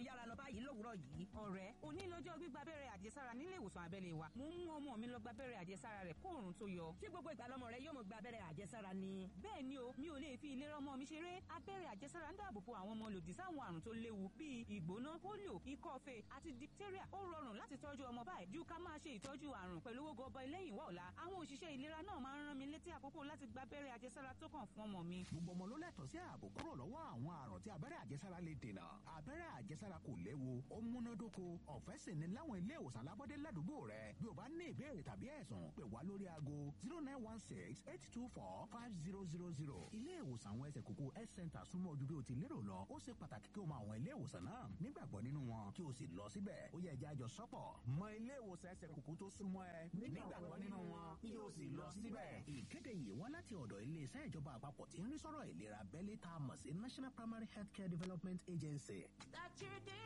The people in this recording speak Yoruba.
yára lọ báyìí lówùúrọ̀ yìí. ọ̀rẹ́ òní lọ́jọ́ gbígba abẹ́rẹ́ àjẹsára nílé ìwòsàn abẹ́lé wa mo ń mú ọmọ mi lọ gba abẹ́rẹ́ àjẹsára rẹ̀ kó òòrùn tó yọ. ṣé gbogbo ìgbà lọmọ rẹ yóò mọ gba abẹ́rẹ́ àjẹsára ni. bẹ́ẹ̀ ni o mi ò lè fi ìlera ọmọ mi ṣeré abẹ́rẹ́ àjẹsára ń dáàbò bo àwọn ọmọ lòdì sáwọn àrùn tó léwu bíi ìgbóná polio ikọ́ fèé àti diphtheria ó rọrùn láti tọ́jú ọmọ báyìí ju ká máa ṣe ìtọ́jú àrùn pẹ̀lú owó gọbọi lẹ́yìn wá ọ̀la àwọn òṣìṣẹ́ ìlera náà máa ń rán mi létí àkókò láti gba abẹ́rẹ́ àjẹsára tó kàn fún ọmọ mi. gbogbo ọmọ ló lẹ́tọ̀ọ́ sí ààbò kúrò lọ́wọ́ àwọn àrùn tí abẹ́rẹ́ àjẹsára lè dènà abẹ́rẹ́ àjẹsára kò léwu ó múnádóko ọ̀fẹ́ sì ni láwọn ilé ìwòsàn alábọ́dé ládùúgbò rẹ bí o bá ní ìbéèrè tàbí ẹ̀sùn pè wá lórí aago zero nine one six eight two four five zero zero zero ilé ìwòsàn àwọn ẹsẹ̀ kókó health center súnmọ́ ojú bí o ti lérò lọ ó ṣe pàtàkì kí o mọ àwọn ilé ìwòsàn náà nígbàgbọ́ nínú wọn kí o sì lọ síbẹ̀ ó yẹ ẹja àjọ sọ́pọ̀ mọ ilé ìwòsàn ẹsẹ̀ kókó tó súnmọ́ ẹ nígbàgbọ́ nínú wọn kí o sì lọ síbẹ̀. ìkéde yìí wá láti ọ̀dọ̀ iléeṣẹ́ ìjọba àpapọ̀ tí ń rí sọ́rọ̀ ìlera abẹ́lé tá a mọ̀ sí national primary healthcare development agency. That's your day.